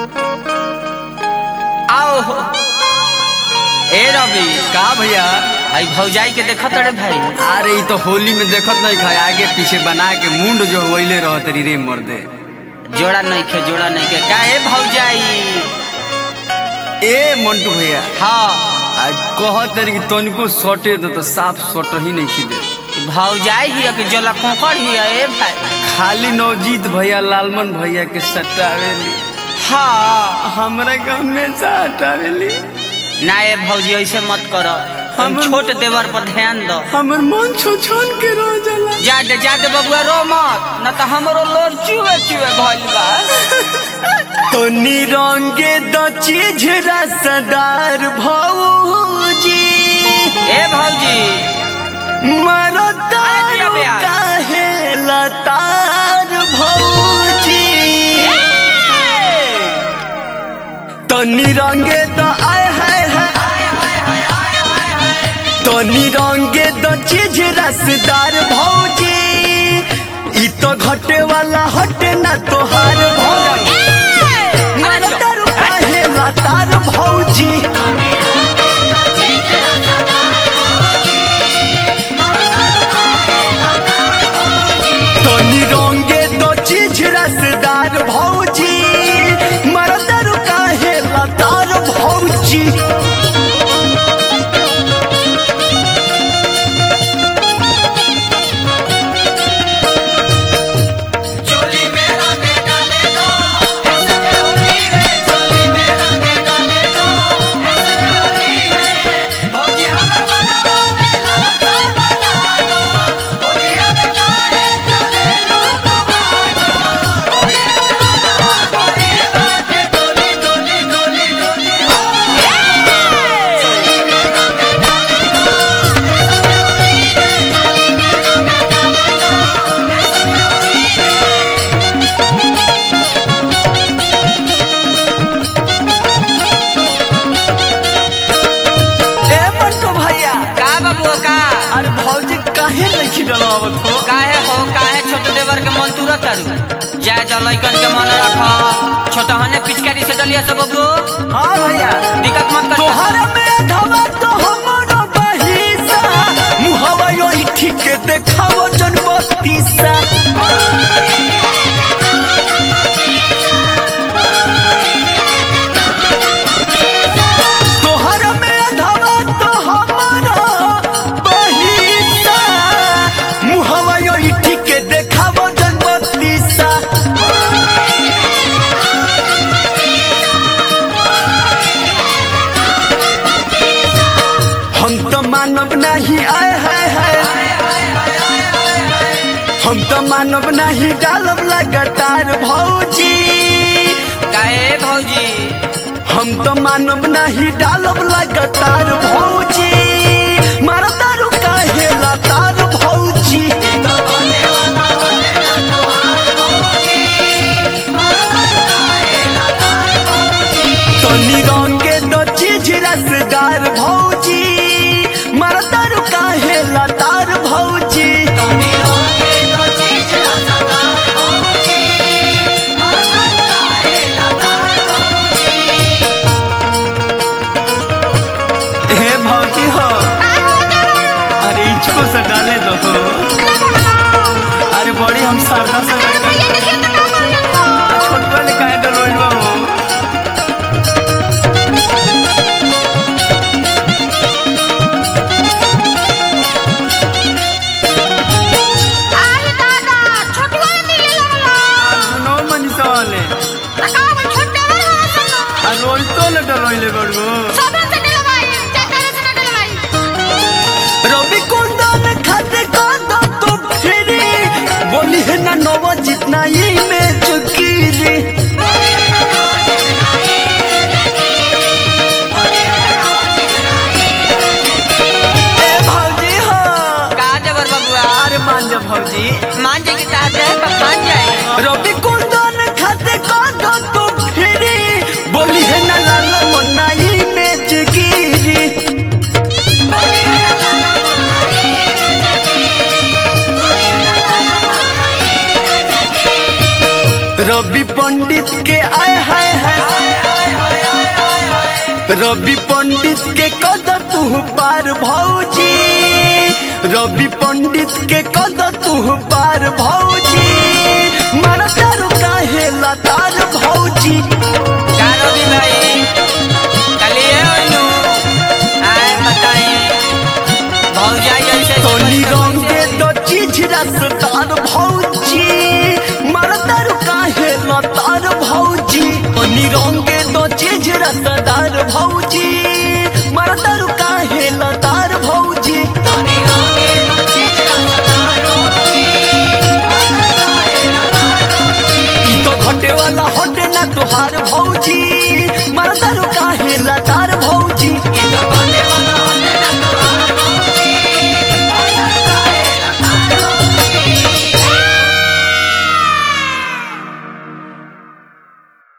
आओ ए रवि का भैया आई भौजाई के देखत रे भाई अरे ई तो होली में देखत नहीं खाए आगे पीछे बना के मुंड जो वैले रहत री रे मर्दे जोड़ा नहीं खे जोड़ा नहीं के का ए भौजाई ए मंटू भैया हाँ आज कहत रही कि तनिको सटे दो तो साफ सट ही नहीं खिदे ई भौजाई ही कि जोला कोकड़ ही ए भाई खाली नवजीत भैया लालमन भैया के सटावेली हाँ हमरा के हमेशा हटावेली ना ए भौजी ऐसे मत करो हम हम- छोट देवर पर ध्यान दो हमर मन छो छन के रह जाला जा दे जा दे बबुआ रो मत न तो हमरो लोर चुए चुए भइल बा तो निरंगे द चीज रसदार भौजी ए भौजी मरता अरे भैया। काहे लतार भौजी तो निरंगे द आय हाय हाय तो निरंगे द चीज रसदार भौजी ई तो घटे वाला हटे ना तोहार भौजी मरता काहे लतार भौजी तो निरंगे दो चीज रसदार भौजी मरदर काहे लतार भौजी ए मंटू भैया का बबुआ का अरे भौजी काहे नहीं खिलवावत हो काहे हो काहे छोट देवर के मन तुरत तारू जाय जा लइकन के मन रख छोटा हने पिचकारी से डलिया से बबुओ हाँ भैया दिक्कत मत कर तोहर में धवा तो हमरो बहिसा मुहवा योही ठीक देखावो जन बत्तीसा तोहर में धवा तो हमरो बहिसा मुहवा योही ठीक देखावो जन बत्तीसा हम तो मानव नहीं आए हाय हाय हम तो मानव नहीं डालब लगातार भौजी काहे भौजी हम तो मानव नहीं डालब लगातार भौजी मरदारू काहे लतार भौजी तनी रंगे दो चीज रसदार भौजी मरदारू काहे लतार भौजी हे भौजी हो अरे इसको से डाले दो हो अरे बड़ी हम शारदा से छोटवा ले काहे डलोइल बा हो सुनो मनीषा वाले आ रोल तो ले डलोइले बड़गो रवि कुंदन खाते कांदा तो फिरी बोली है ना नवा जितना ही में चुकी रे ए भौजी हो का देवर बबुआ अरे मान जा भौजी मान जाए कि चाहते हैं तो मान जाए रवि कुंदन खाते कांदा तो फिरी बोली है ना लाला मनाई में चुकी रे रवि पंडित के आय हाय हाय रवि पंडित के कद तू पार भौजी रवि पंडित के कद तू पार भौजी मरदारू काहे लतार भौजी कारो भी भाई कली ओनु आए बताई भौजाई ऐसे तोनी रंगे तो चीज रसदार भौजी मरदारू काहे लतार भौजी तोनी रंगे तो चीज रसदार भौजी मरदारू काहे लतार भौजी तोनी रंगे तो चीज रसदार भौजी ई तो घटे वाला हटे ना तुहार भौजी